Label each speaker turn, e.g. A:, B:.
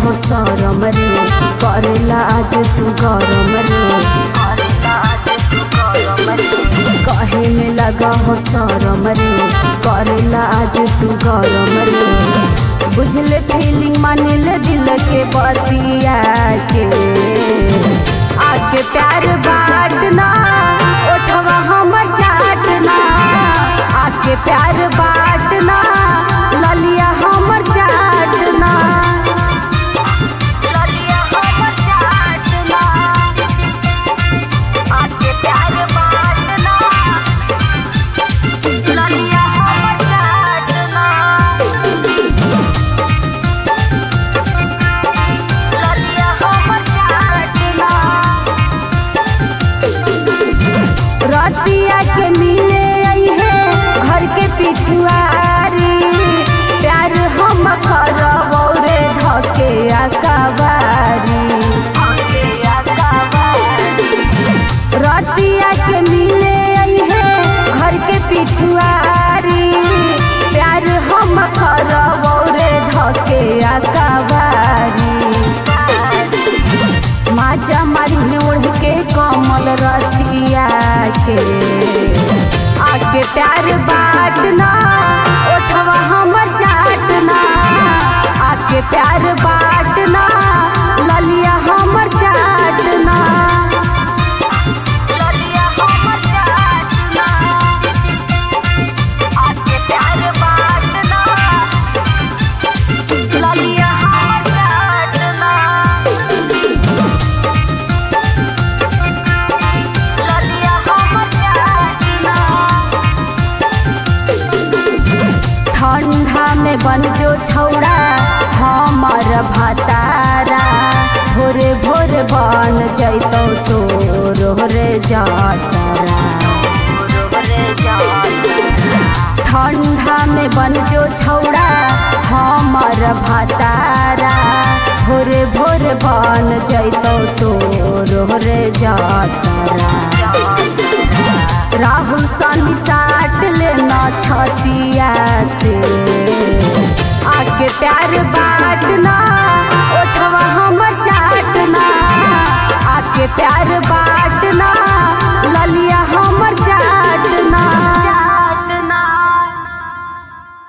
A: हो सरम रे करेला आज तू गरम रे कहे में लगा हो सरम रे करेला आज तू गरम रे बुझले फीलिंग मानिले दिल के बतिया के आके प्यार बाटना ओठवा हमर चाटना आके प्यार बाटना ललिया हमर चाटना ललिया हमर चाटना आके प्यार बाटना ललिया हमर चाटना ललिया हमर चाटना रतिया के मिले आई है घर के पिछुआरी प्यार हम करबो रे धके अकबारी रतिया के मिले आई है घर के पिछुआरी प्यार हम करबो रे धके अकबारी माजा मारी ओढ़ के कमल रतिया के आके प्यार बाटना ओठवा हमर चाटना आके प्यार बाटना ललिया हमर चाटना ललिया हमर चाटना आके प्यार बाटना ललिया हमर चाटना ललिया हमर चाटना ठंडा में बन जो छौड़ा हमर भतारा भोरे भोरे बन जैतौ तोर रे जातरा ठंडा में बन जो छौड़ा हमर भतारा भोरे भोरे बन जैतौ तोर रे जातरा राहुल सनी साट लेना छतिया से आके प्यार बाटना ओठवा हमर चाटना आके प्यार बाटना